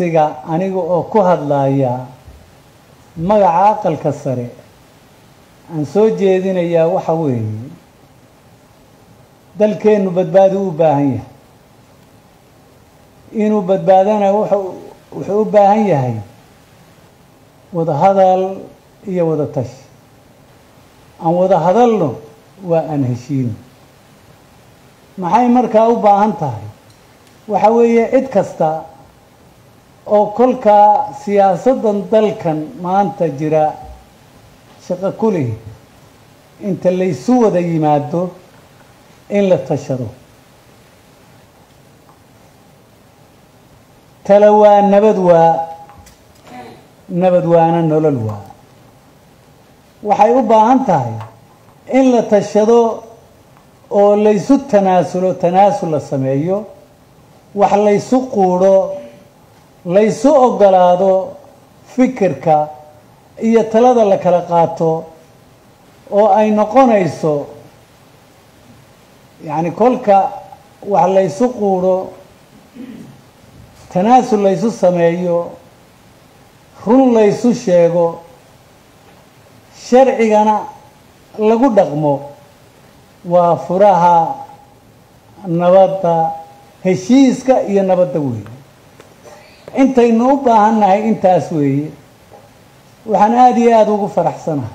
codsiga aniga oo ku hadlaya magaca aqalka sare aan soo jeedinayaa waxa weeye dalkeennu badbaadi u baahan yahay inuu badbaadana wuxuu wuxuu u baahan yahay wada hadal iyo wada tashi aan wada hadalno waa aan heshiino maxay markaa u baahan tahay waxa weeye cid kasta oo kolkaa siyaasaddan dalkan maanta jira shaqo ku leh inta laysu wada yimaado in la tashado tala waa nabad waa nabad waana nolol waa waxay u baahan tahay in la tashado oo laysu tanaasulo tanaasul la sameeyo wax laysu quudho laysu ogolaado fikirka iyo talada la kala qaato oo ay noqonayso yacni kolka wax laysu quudho tanaasul laysu sameeyo run laysu sheego sharcigana lagu dhaqmo waa furaha nabadda heshiiska iyo nabadda weeye intaynu u baahan nahay intaas weeye waxaan aada iyo aada ugu faraxsanahay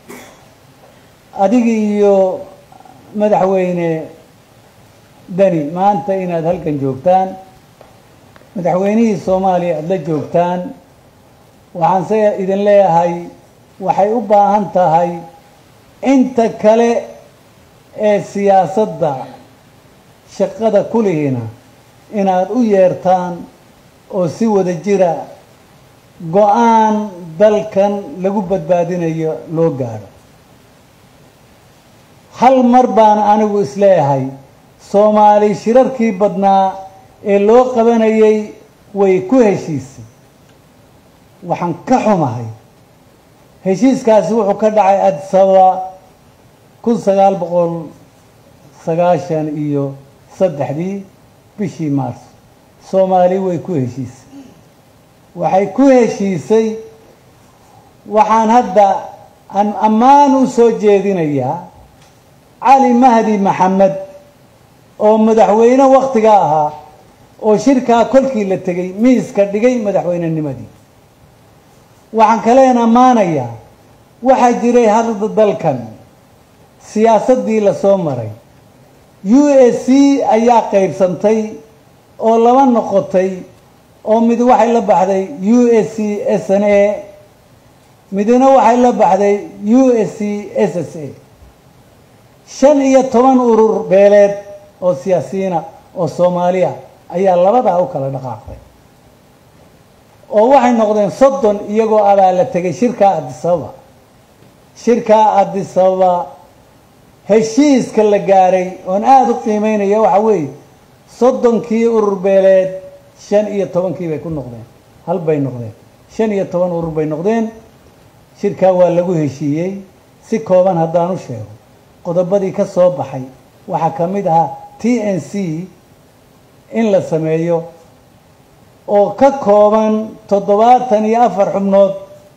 adiga iyo madaxweyne deni maanta inaad halkan joogtaan madaxweynihii soomaaliya aada la joogtaan waxaan se idin leeyahay waxay u baahan tahay inta kale ee siyaasadda shaqada kulihina inaad u yeertaan oo si wada jira go-aan dalkan lagu badbaadinayo loo gaadho hal mar baan anigu isleeyahay soomaali shirarkii badnaa ee loo qabanayay way ku heshiisay waxaan ka xumahay heshiiskaasi wuxuu ka dhacay adisababa kun sagaal boqol sagaashan iyo saddexdii bishii maarso soomaali way ku heshiisay waxay ku heshiisay waxaan hadda aan ammaan u soo jeedinayaa cali mahdi maxamed oo madaxweyne wakhtiga ahaa oo shirkaa kolkii la tegey miiska dhigay madaxweynenimadii waxaan kaleen ammaanayaa waxaa jiray hadda dalkan siyaasaddii lasoo maray u s c ayaa qaybsantay oo laba noqotay oo mid waxay la baxday u s c s n a midna waxay la baxday u s c s s a shan iyo toban urur beeleed oo siyaasiyiina oo soomaaliya ayaa labadaa u kala dhaqaaqday oo waxay noqdeen soddon iyagoo abaa la tegay shirkaa adisababa shirkaa adisababa heshiiska la gaaray oon aada u qiimeynaya waxa weeye soddonkii urur beeleed shan iyo tobankii bay ku noqdeen hal bay noqdeen shan iyo toban urur bay noqdeen shirkaa waa lagu heshiiyey si kooban haddaan u sheego qodobadii ka soo baxay waxaa ka mid ahaa t n c in la sameeyo oo ka kooban toddobaatan iyo afar xubnood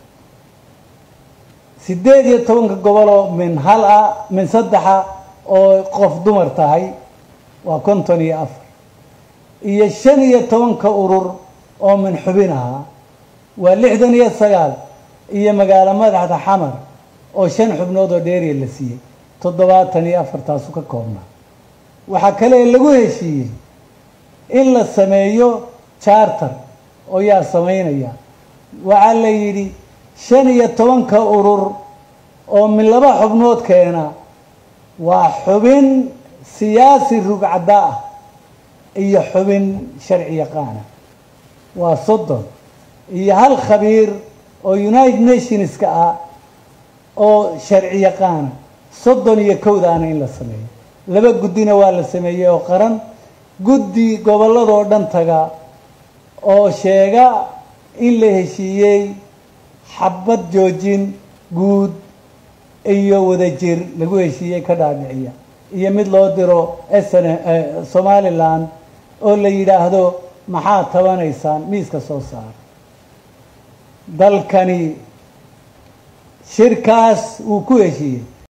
siddeed iyo tobanka goboloo min hal ah min saddexa oo qof dumar tahay waa konton iyo afar iyo shan iyo tobanka urur oo min xubin ahaa waa lixdan iyo sagaal iyo magaalo madaxda xamar oo shan xubnood oo dheeriya la siiyey toddobaatan iyo afartaasu ka koobnaa waxaa kale lagu heshiiyey in la sameeyo charter oo yaa samaynaya waxaa la yidhi shan iyo tobanka urur oo min laba xubnood keena waa xubin siyaasi rugcadda ah iyo xubin sharci yaqaana waa soddon iyo hal khabiir oo united nationska ah oo sharci yaqaana soddon iyo kowdaana in la sameeyo laba guddina waa la sameeyey oo qaran guddi gobolladoo dhan taga oo sheega in la heshiiyey xabad joojin guud iyo wadajir lagu heshiiyey ka dhaadhiciya iyo mid loo diro sn somalilan oo la yidhaahdo maxaad tabanaysaan miiska soo saara dalkani shirkaas uu ku heshiiyey